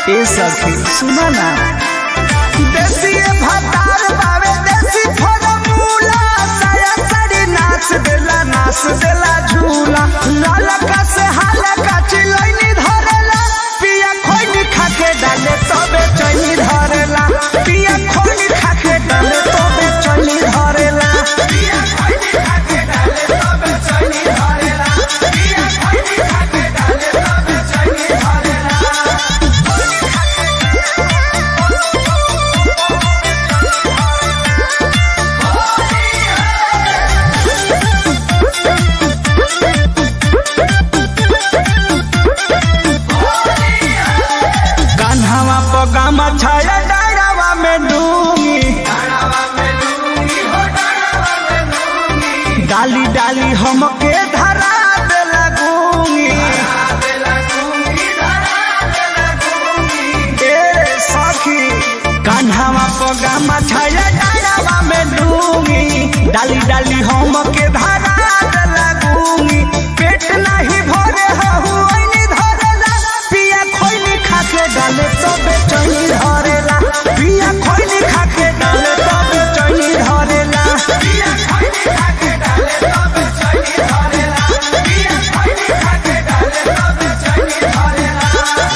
ए सखी सुना ना देसी भतार बावे देसी फॉर्मूला साया साड़ी नाच देला नाच देला झूला लालका से हालका चिलैनी धरेला पिया खोइनी खाके डाले तबे चैनी धरेला पिया खोइनी खाके डाले तबे चैनी धरेला पिया खोइनी खाके डाले तबे चैनी धरेला पिया खोइनी खाके डाले तबे चैनी धरेला कान्हावा पगामा छाया डायरावा में डूंगी डाली डाली हमके धरा दे लगूंगी ए सखी कान्हावा पगामा छाया डायरावा में डूंगी डाली डाली हमके धरा दे लगूंगी पेट नहीं भरे हहु ऐनी धरेला पिया खोइनी खाके डाले तबे चैनी धरेला पिया खोइनी खाके डाले तबे चैनी धरेला पिया खोइनी खाके डाले तबे चैनी धरेला पिया खोइनी खाके डाले तबे चैनी धरेला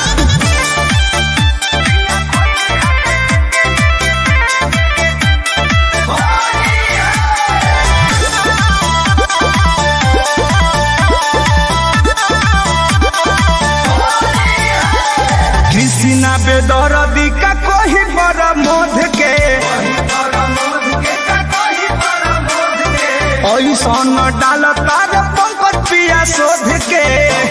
कृष्णा बेदरदी का कोही पर मोध के ऐसन डाल तार पंकज पिया शोध के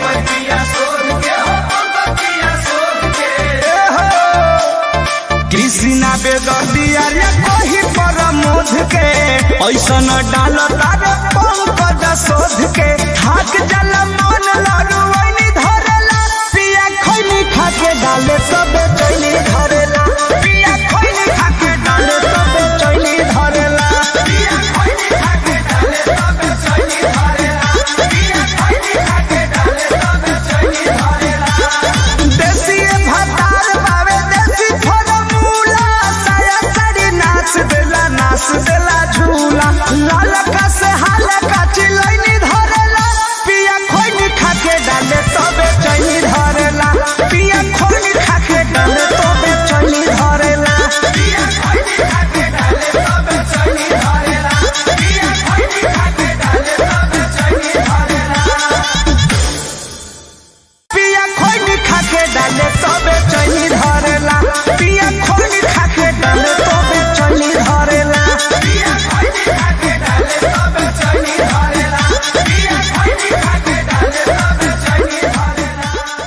ए हो, कृष्णा बेदर्दी अरे कोही पर मोध के ऐसन डाल तार पंकज शोध के थाक जल मन लड़ू ऐनी धरेला पिया खैनी खाके डाले तबे चैनी धरेला पिया खैनी खाके डाले तबे चैनी धरेला पिया खैनी खाके डाले तबे चैनी धरेला पिया खैनी खाके डाले तबे चैनी धरेला देसी भतार बावे देसी फॉर्मूला साया साड़ी नाच देला नाच देला झूला लालका से हालका चिलैनी धरेला पिया खोइनी खाके डाले तबे चैनी धरेला पिया खोइनी खाके डाले तबे चैनी धरेला पिया खोइनी खाके डाले तबे चैनी धरेला पिया खोइनी खाके डाले तबे चैनी धरेला पिया खोइनी खाके डाले तबे चैनी धरेला पिया खोइनी खाके डाले तबे चैनी धरेला पिया खोइनी खाके डाले तबे चैनी धरेला पिया खोइनी खाके डाले तबे चैनी धरेला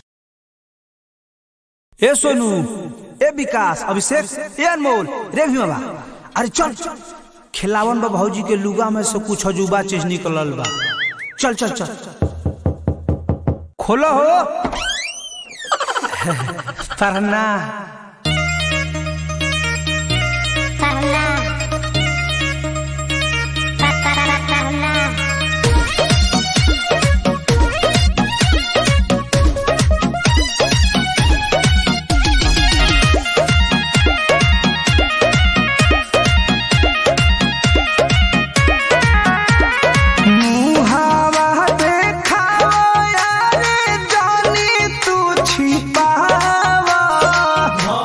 ए सोनू ए विकास अभिषेक ए अनमोल रे भीमा अरे चल खिलावन बा भौजी के लुगा में से कुछ अजूबा चीज निकलल बा चल चल चल खोलो हो पढ़ना Parla. Pa- pa- pa- parla. मुहावा देखावा यारे जानी तू छिपावा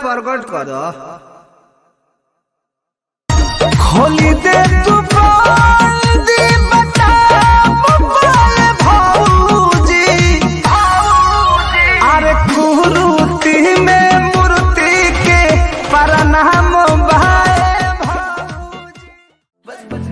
प्रकट कर खोली दे तू दी बता भौजी अरे कुरूती में मूर्ति के प्रणाम भाई भौजी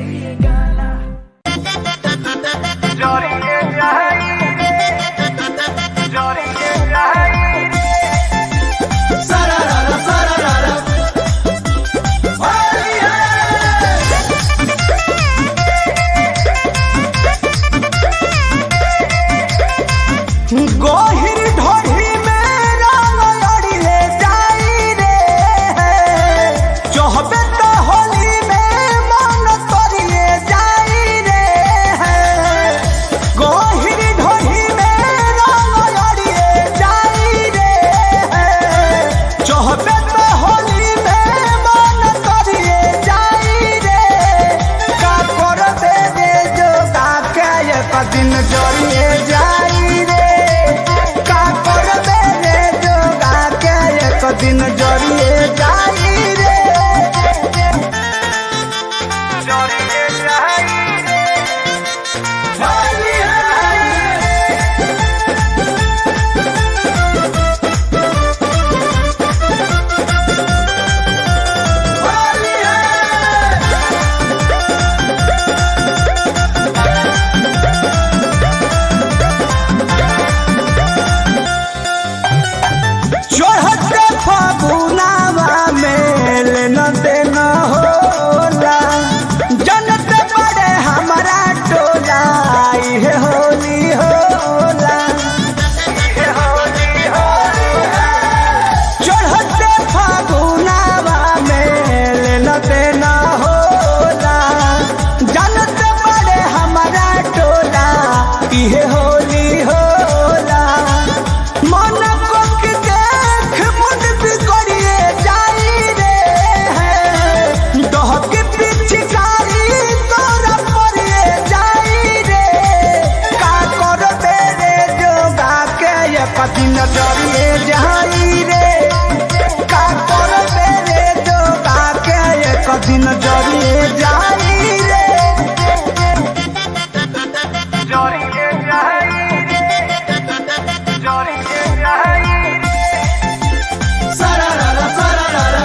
गोहिर ढोढ़ी में रंग लड़िए जाई रे चहबे तो होली में मन तोरिए जाई रे गोहिर ढोढ़ी में रंग लड़िए जाई रे चहबे तो होली में मन तोरिए जाई रे का कर दे रे जो का के एक दिन जरिए जाई रे का कर दे रे जो का के एक दिन जरिए जाई रे जरिए जाई चढ़ते फगुनावा में लेना देना होला जनते बड़े हमारा टोला इहे होली होला इहे होली होला चढ़ते फगुनावा में लेना देना होला जनते बड़े हमारा टोला इहे होली होला मन को के देख मुझ बिगड़िए जाई रे दहक पिचकारी तोरा परिए जाई रे का कर दे रे जोगा के एक दिन जरिए जाई रे का कर दे रे जोगा के एक दिन जरिए जाई रे जरिए जाई जरिए जाई सरारा सरारा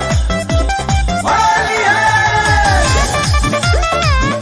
होली है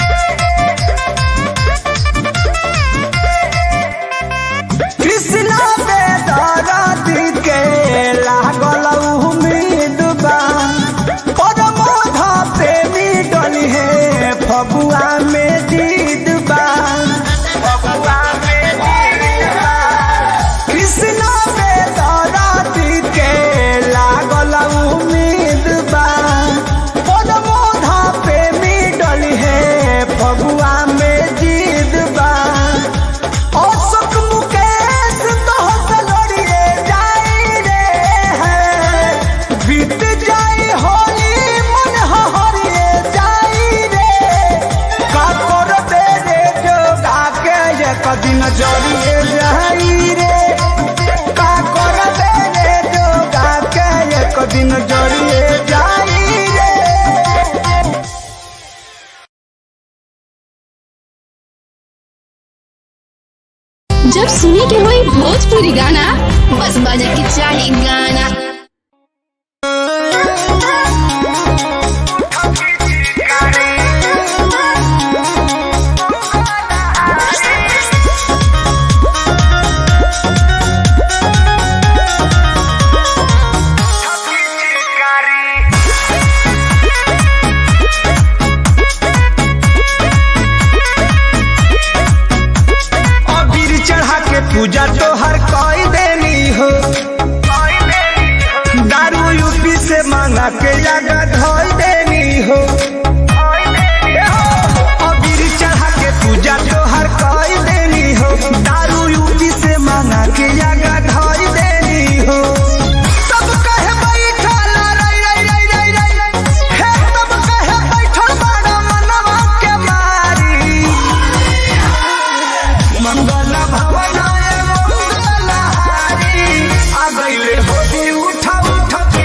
कृष्णा पे दरदी के लागल उम्मीद बा परमोध प्रेमी डली है फगुआ में जीत बा फगुआ में जीत बा कृष्णा पे दरदी के लागल उम्मीद बा परमोध प्रेमी डली है फगुआ में जीत बा अशोक मुकेश तोहस लड़िए जाई रे बीत जाई होली मन हरिए जाई रे का कर दे रे जोगा के एक दिन जरिए जाई रे का कर दे रे जोगा के एक दिन जरिए जाई रे जब सुने के होई भोजपुरी गाना बस बजे के चाही गाना अबीर चढ़ा के पूजा तो हर कोई देनी हो दारू यूपी से मांगा के जगह धोई देनी हो अबीर चढ़ा के पूजा तो हर कोई देनी हो दारू यूपी से मांगा के जगह धोई देनी हो तब कहे बैठल रई रई रई रई रई हे तब कहे बैठल बड़ा मनवा के मारी मंगल भवन मंगल हारी आ गईले होली उठा उठा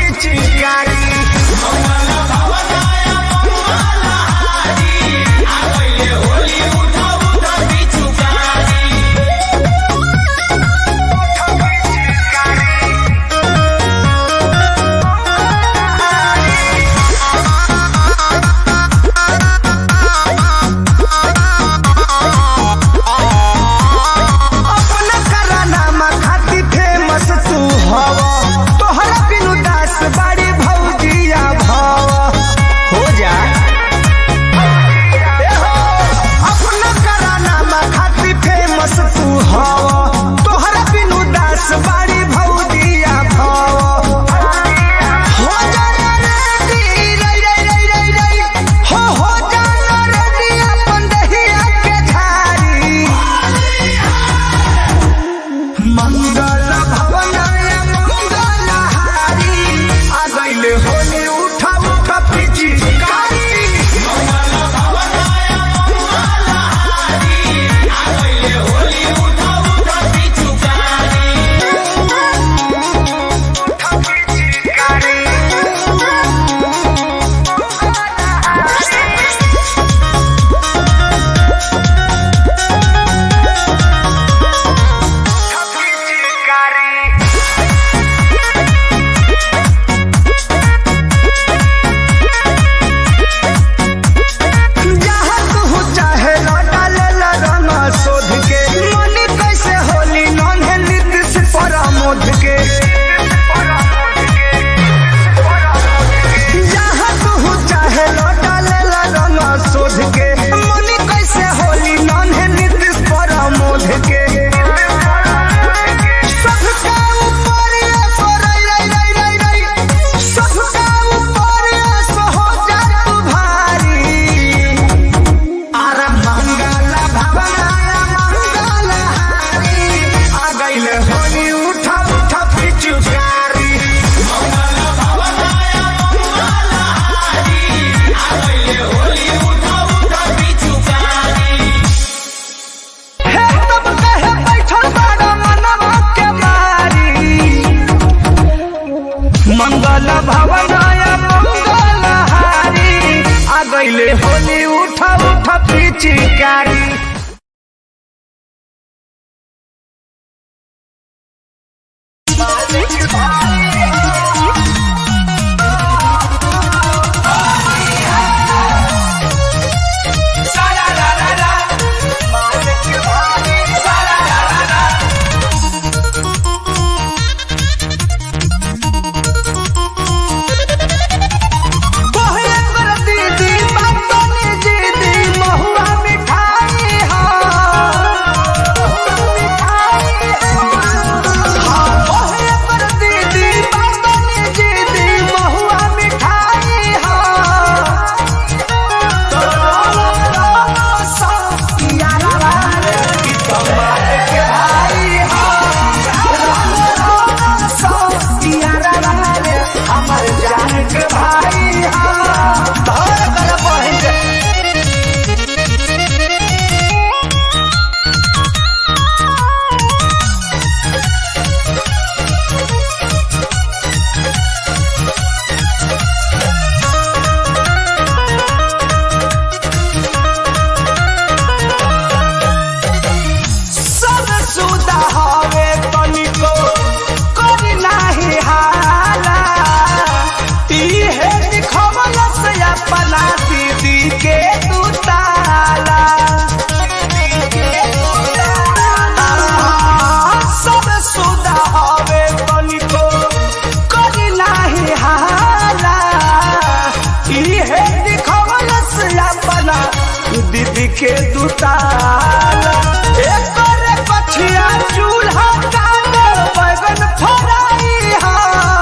के दुताल एकर पछिया चूल्हा काट बैगन फराई हा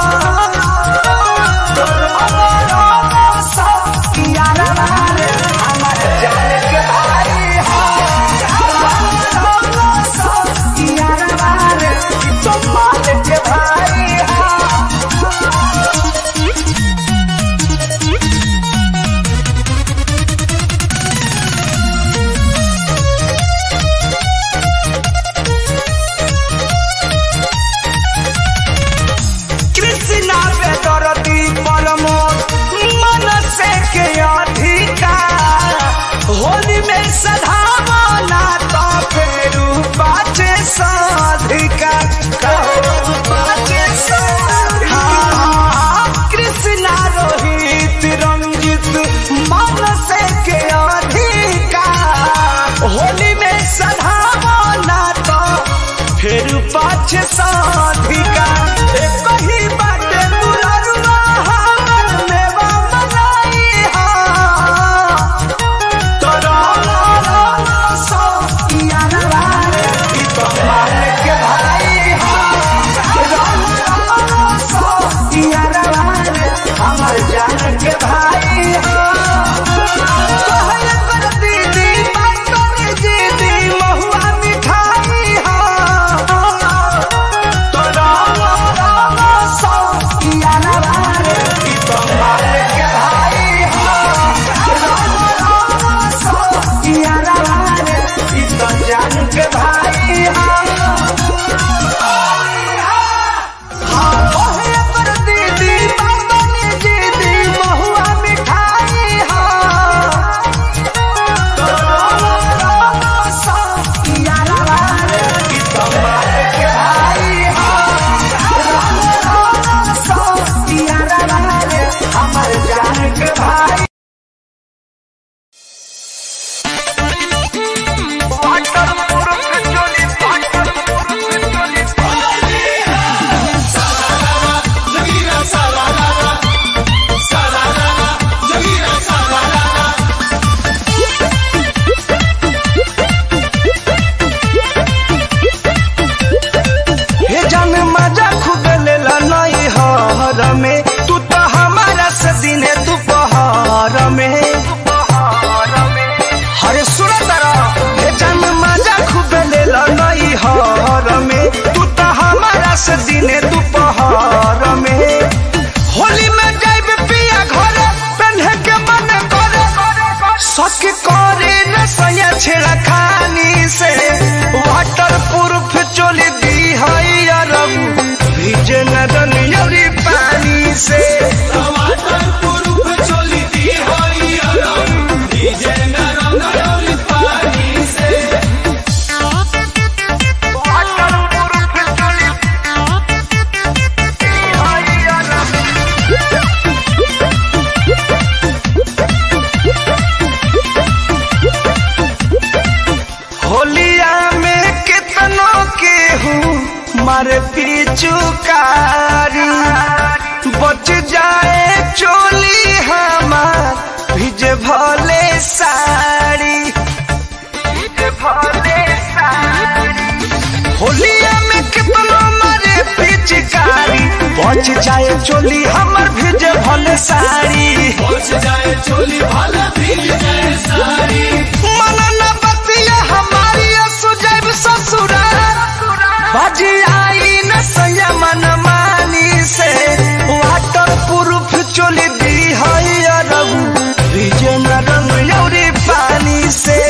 कृष्णा पे दरदी परमोद मन से के अधिकार होली में सधावना तो फेरू बाचे साधिका बाचे साधिका कृष्णा रोहित रंजित मन से के अधिकार होली में सधावना तो फिर पाछे साधिका एक ही बाटे दुलरुआ हमर मेवा मनाई हा तोरा लाला सो यारा रे ई तो मान के भाई हा लाला सो यारा रे हमर जान के भाई हा कहल कर दीदी बात कर दीदी महुआ मिठाई हा तोरा लाला सो यारा रे ई तो मान के भाई हा लाला सो यारा रे ई तो जान के भाई हा हाँ ओहे पर दीदी बाबनी दीदी महुआ मिठाई हा हमारे जान के भाई हे जान मजा खुद लेला नहीं हर में तू तो हमारा से दिने दोपहर में हरे सुन तारा हे जान मजा खुद लेला नहीं हर में तू तो हमारा से दिने दोपहर में होली में जाइब पिया घरे पहने के मन करे सक करे न सया छेड़ा खानी से वाटर प्रूफ चोली दी हई अरब भीजे न दनियरी पानी से वाटर प्रूफ चोली दी हई अरब होलिया में कितनों के हूँ मारे पिचुकारी बच जाए चोली हमार भिजे भले साड़ी भिजे भले साड़ी होलिया में कितनों मारे पिचकारी बच जाए चोली हमर भिजे भले साड़ी मनन बतिया हमारी सुजैब ससुरा बाजी आई न संयमन मानी से वाटर प्रूफ चोली दी हई अरब विजय न रंग यौरी पानी से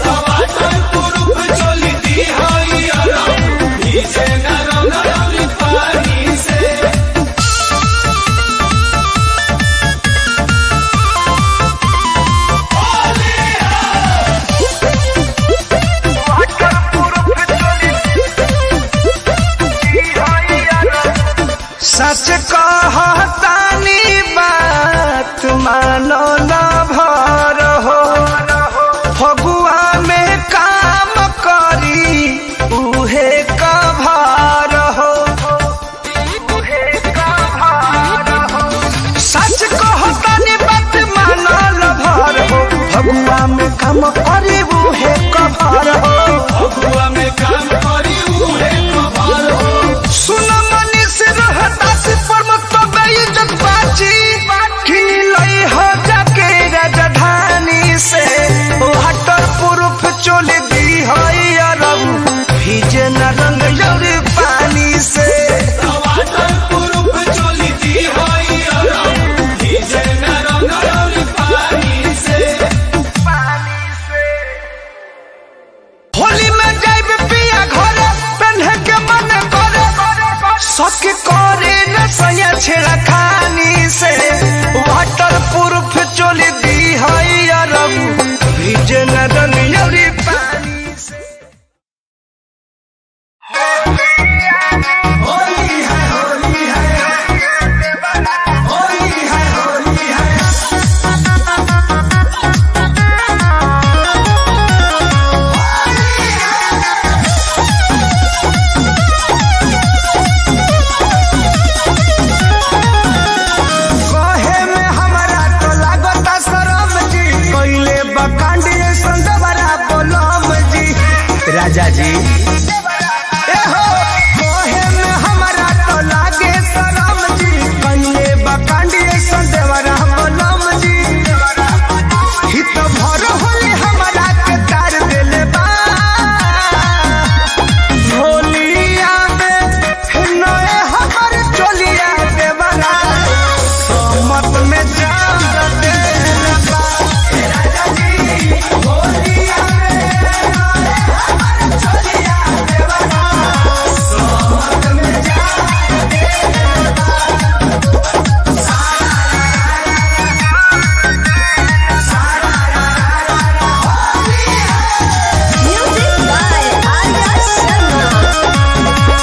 सच कहतानी बात मानो न भर हो फगुआ में काम करी उहे कभार हो सच कहतानी बात मानो न भर हो फगुआ में काम करी न रंग जौरी पानी से होली में जाइब पिया घरे पेन्हे के मन करे सक करे न सया छेड़ा खानी से वाटर प्रूफ चोली दी हई अरब भीजे न रंग जौरी पानी से होली है होली है होली है होली है कहे में हमरा तो लागता शरम जी कइले बकांडी संदवरा बोलम जी राजा जी ए हो कहे में हमरा तो लागे शरम जी कइले बकांडी संदवरा बोलम जी हित भर होले हमरा के तार देले बा होलिया में नए हमर चोलिया देवरा समत में जार देले बा राजा जी होलिया में नए हमर चोलिया देवरा समत में जार देले बा Music by Arya Sharma.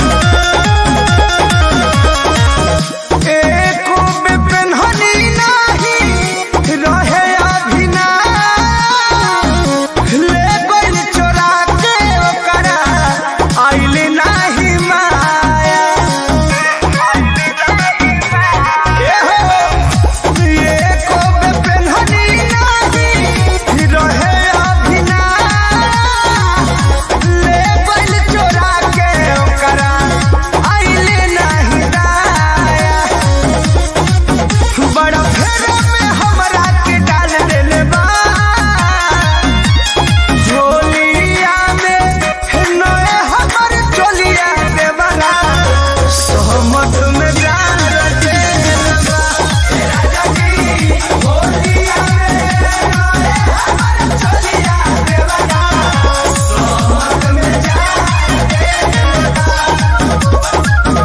एको बेपनहनी नाही रहे अभिना ले गइल चोरा के ओकरा आइल नाही माया एहो एको बेपनहनी नाही रहे अभिना ले गइल चोरा के ओकरा आइल नाही दाया बड़ा फेरा में हमरा के डाल देले बा झोलिया में नए हमर चोलिया देवरा सहमत में डाल देले बा राजा जी झोलिया में नए हमर चोलिया देवरा सहमत में डाल देले बा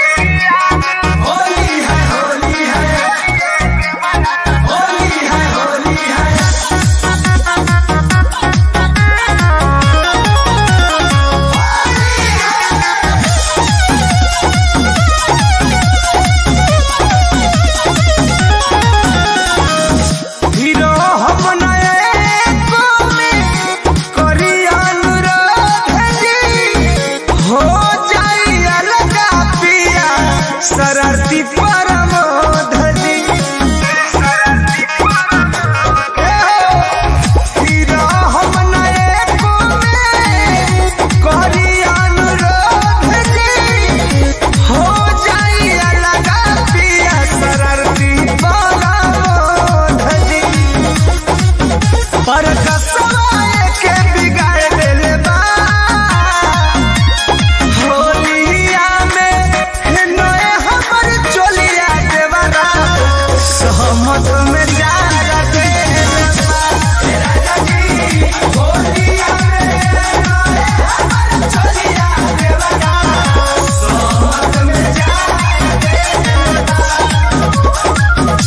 होली है होली है होली है होली है हीरो हम नए को में करी अनुरोध जी हो जाई अलगा पिया शरारती परमोध जी हीरो हम नए को में करी अनुरोध जी हो जाई अलगा पिया शरारती परमोध जी पर कसवाए के बिगाड़ देले बा होलिया में नए हमर चोलिया देवरा सहमत में जा देले बा राजा जी होलिया में नए हमर चोलिया देवरा सहमत में जा देले बा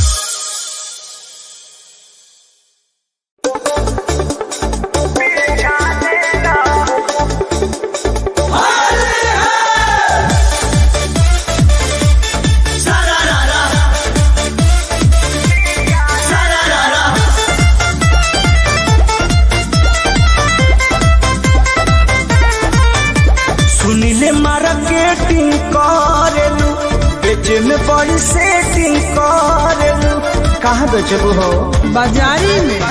सुनीले मार्केटिंग करेलू बेचे में बड़ी सेटिंग करेलू कहाँ बेचबू हो बाजारी में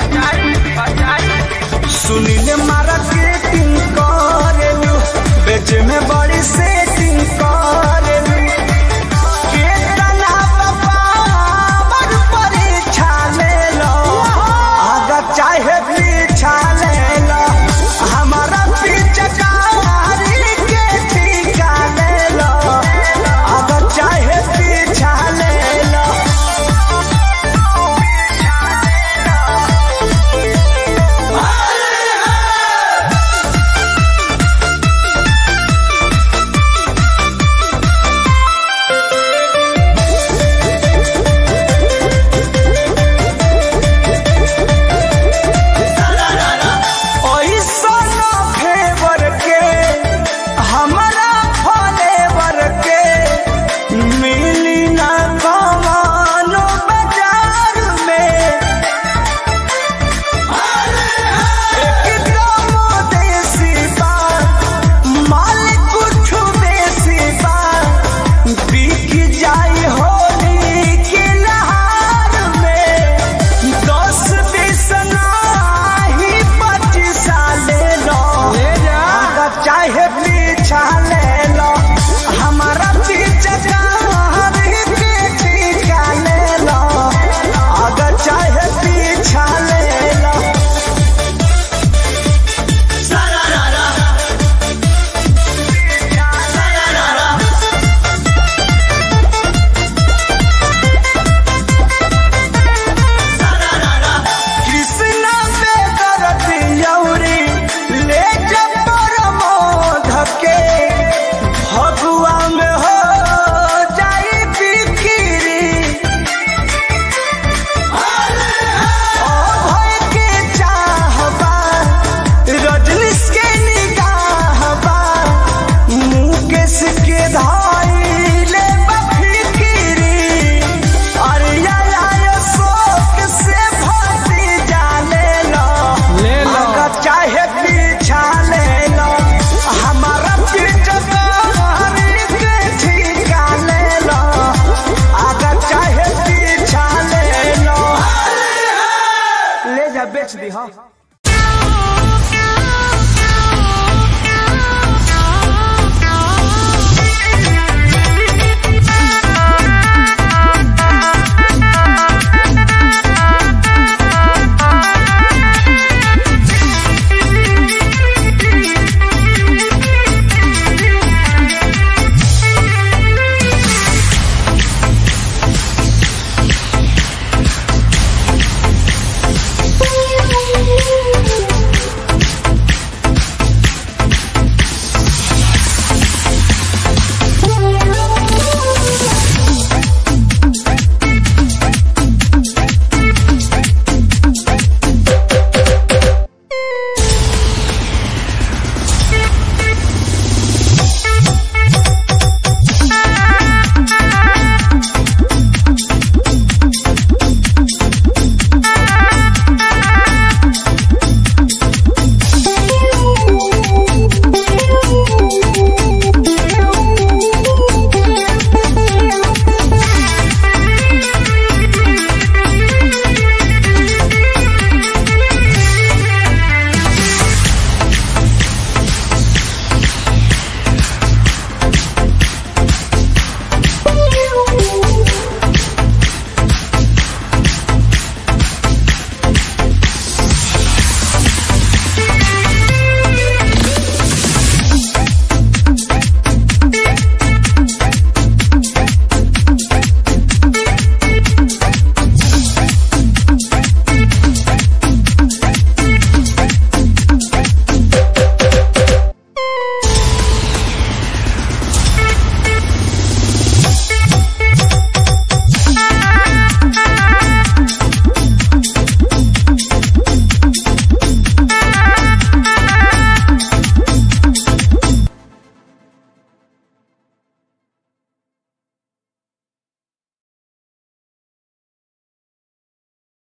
सुनीले मार्केटिंग करेलू बेचे में बड़ी सेटिंग करेलू केतना बाबा परीक्षा ले लो आगा चाहे पीछा ले लो हमारा पीछे कारी काहे पीछा ले